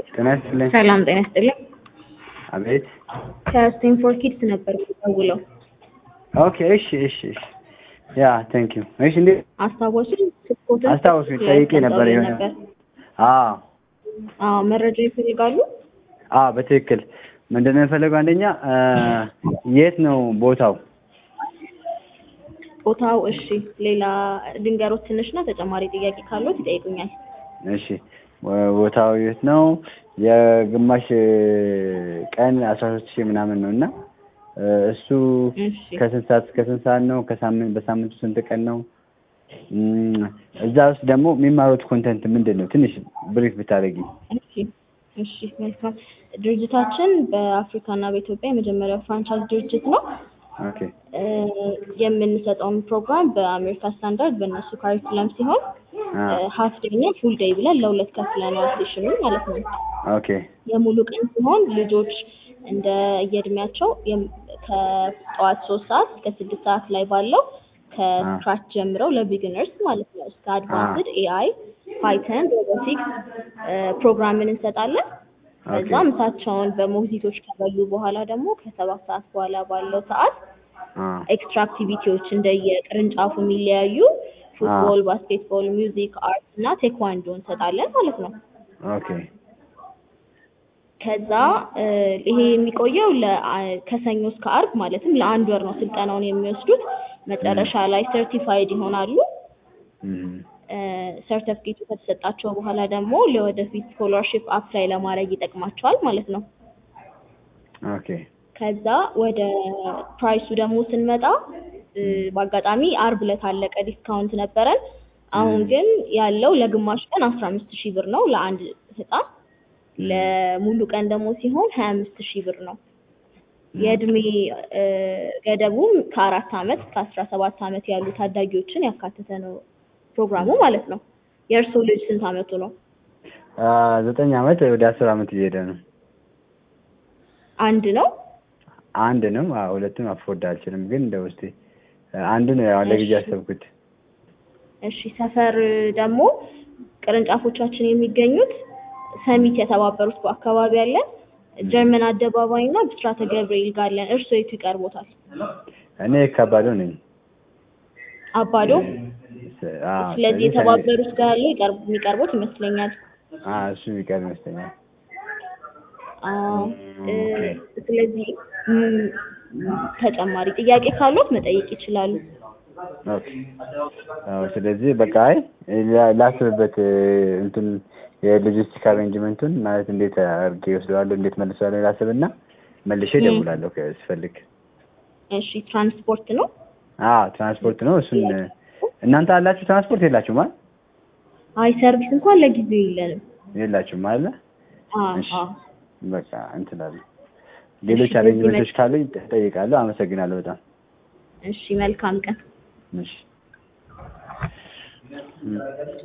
ጤና ይስጥልኝ። ሰላም ጤና ይስጥልኝ። አቤት። ከስቴንፎርድ ኪድስ ነበር የምደውለው። ኦኬ እሺ እሺ እሺ ያ ቴንክ ዩ። እሺ እንዴት አስታወሱኝ? ስልክዎትን አስታወሱኝ፣ ጠይቄ ነበር የሆነ ነበር። አዎ አዎ መረጃ ይፈልጋሉ? አዎ በትክክል ምንድነው የፈለገው? አንደኛ የት ነው ቦታው? ቦታው እሺ፣ ሌላ ድንገሮች ትንሽና ተጨማሪ ጥያቄ ካሉት ይጠይቁኛል። እሺ ቦታው የት ነው? የግማሽ ቀን አስራ ሶስት ሺህ ምናምን ነው እና እሱ እሺ ከስንት ሰዓት እስከ ስንት ሰዓት ነው? ከሳምንት በሳምንቱ ስንት ቀን ነው? እም፣ እዛ ውስጥ ደግሞ የሚማሩት ኮንተንት ምንድን ነው? ትንሽ ብሪፍ ብታደርጊ። እሺ እሺ መልካም። ድርጅታችን በአፍሪካና በኢትዮጵያ የመጀመሪያው ፍራንቻይዝ ድርጅት ነው። ኦኬ እ፣ የምንሰጠውን ፕሮግራም በአሜሪካ ስታንዳርድ በእነሱ ካሪኩለም ሲሆን አ ሀፍ ዴይ እና ፉል ዴይ ብለን ለሁለት ከፍለነዋል ሴሽኑን ማለት ነው። ኦኬ የሙሉ ቀን ሲሆን ልጆች እንደ የእድሜያቸው የም- ከጠዋት ሶስት ሰዓት እስከ ስድስት ሰዓት ላይ ባለው ከስክራች ጀምረው ለቢግነርስ ማለት ነው እስከ አድቫንስድ ኤአይ፣ ፓይተን፣ ሮቦቲክስ ፕሮግራምን እንሰጣለን። ከዛ ኦኬ ምሳቸውን በሞግዚቶች ከበሉ በኋላ ደግሞ ከሰባት ሰዓት በኋላ ባለው ሰዓት አ ኤክስትራ አክቲቪቲዎች እንደየቅርንጫፉ የሚለያዩ ፉትቦል፣ ባስኬትቦል፣ ሚውዚክ፣ አርት እና ቴኳንዶ እንሰጣለን ማለት ነው። ኦኬ ከዛ እ፣ ይሄ የሚቆየው ለ- ከሰኞ እስከ አርብ ማለትም ለአንድ ወር ነው ስልጠናውን የሚወስዱት። መጨረሻ ላይ ሰርቲፋይድ ይሆናሉ። እም፣ ሰርተፍኬቱ ከተሰጣቸው በኋላ ደግሞ ለወደፊት ስኮላርሽፕ አፕላይ ለማድረግ ይጠቅማቸዋል ማለት ነው። ኦኬ ከዛ ወደ ፕራይሱ ደግሞ ስንመጣ እ፣ በአጋጣሚ አርብ ዕለት አለቀ ዲስካውንት ነበረን። አሁን ም። ግን ያለው ለግማሽ ቀን አስራ አምስት ሺህ ብር ነው ለአንድ ህፃን ለሙሉ ቀን ደግሞ ሲሆን ሀያ አምስት ሺህ ብር ነው። የእድሜ እ፣ ገደቡም ከአራት አመት እስከ አስራ ሰባት አመት ያሉ ታዳጊዎችን ያካተተ ነው ፕሮግራሙ ማለት ነው። የእርስዎ ልጅ ስንት አመቱ ነው? አ ዘጠኝ አመት ወደ አስር አመት እየሄደ ነው። አንድ ነው። አንድ ነው። አዎ ሁለቱን አፎርድ አልችልም፣ ግን እንደ ውስጤ አንዱ ነው ያው ለጊዜ እሺ። ያሰብኩት። እሺ ሰፈር ደግሞ ቅርንጫፎቻችን የሚገኙት ሰሚት የተባበሩት በአካባቢ አለን፣ ጀርመን አደባባይ እና ብስራተ ገብርኤል ጋር አለን። እርስዎ የቱ ይቀርቦታል? እኔ ከባዶ ነኝ። አባዶ። አዎ ስለዚህ የተባበሩት ጋር ያለው ይቀርብ የሚቀርቦት ይመስለኛል። አዎ እሱ የሚቀር ይመስለኛል። አዎ እ፣ ኦኬ። ስለዚህ ም፣ ተጨማሪ ጥያቄ ካሉት መጠየቅ ይችላሉ። ኦኬ። አዎ ስለዚህ በቃ አይ ላ- ላስብበት እ፣ እንትን የሎጂስቲክ አሬንጅመንቱን ማለት እንዴት አድርጌ ይወስደዋለሁ እንዴት መልሰዋለሁ ላስብና መልሼ ም። እደውላለሁ ከ- ስፈልግ። እሺ ትራንስፖርት ነው። አዎ ትራንስፖርት ነው። እሱን እ፣ እናንተ አላችሁ ትራንስፖርት የላችሁም አይደል? አይ ሰርቪስ እንኳን ለጊዜው የለንም። የላችሁም አይደል? አዎ እሺ አዎ በቃ እንትን አለ። ሌሎች እሺ፣ አሬንጅመንቶች በዚህ ካሉኝ እጠይቃለሁ። አመሰግናለሁ በጣም እሺ መልካም ቀን። እሺ። ም።